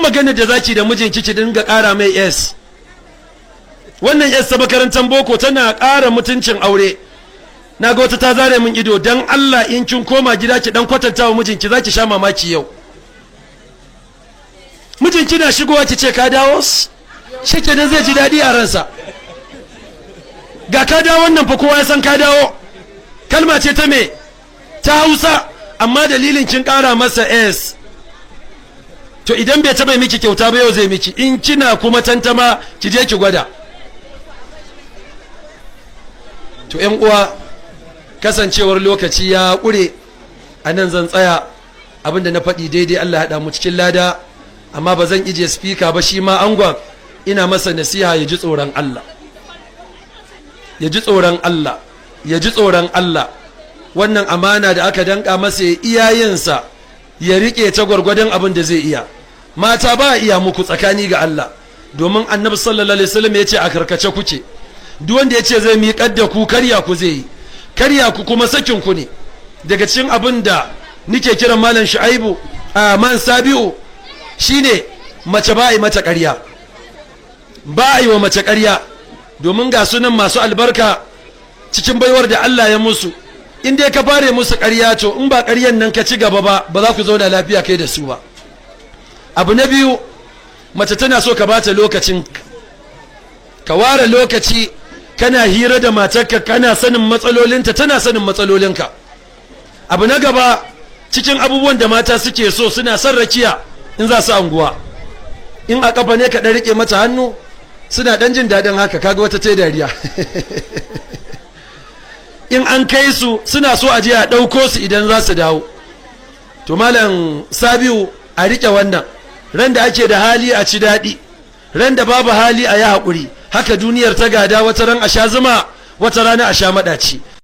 magana da zaki da mijinki ki dinga ƙara mai s wannan s ta makarantar boko tana ƙara mutuncin aure na ga wata ta zare min ido don allah in kin koma gida ki dan kwatanta wa mijinki za ki sha mamaki yau mijinki na shigowa ki ce ka dawo shi kenan zai ji daɗi a ransa ga ka dawo wannan fa kowa ya san ka dawo kalma ce ta me ta hausa amma dalilin kin ƙara masa s to idan bai taɓa miki kyauta ba yau zai miki in kina kuma tantama ki je ki gwada to yan uwa kasancewar lokaci ya ƙure a nan zan tsaya abinda na faɗi daidai Allah haɗa mu cikin lada amma ba zan ije spika ba shi ma angon ina masa nasiha ya ji tsoron Allah ya ji tsoron Allah ya ji tsoron Allah wannan amana da aka danka masa ya iyayensa ya riƙe ta gwargwadon abin da zai iya mata ba iya muku tsakani ga Allah domin annabi sallallahu alaihi wasallam ya ce a karkace kuke duk wanda ya ce zai miƙar da ku karya ku zai yi karya ku kuma sakin ku ne daga cikin abin da nike kiran malam shu'aibu a man sabi'u shine mace ba a yi mata ƙarya ba a yi wa mace ƙarya domin ga sunan masu albarka cikin baiwar da Allah ya musu in dai ka fare musu ƙarya to in ba ƙaryan nan ka ci gaba ba ba za ku zauna lafiya kai da su ba abu na biyu mace tana so ka bata lokacin ka ware lokaci kana hira da matarka kana sanin matsalolinta tana sanin matsalolinka abu na gaba cikin abubuwan da mata suke so suna son rakiya in za su anguwa in a kafa ne ka ɗan riƙe mata hannu suna ɗan jin daɗin haka kaga wata ta dariya in an kai su suna so a je a ɗauko su idan za su dawo to malam sabiu a riƙe wannan ran da ake da hali a ci daɗi ran da babu hali a yi haƙuri haka duniyar ta gada wata ran a sha zuma wata rana a sha maɗaci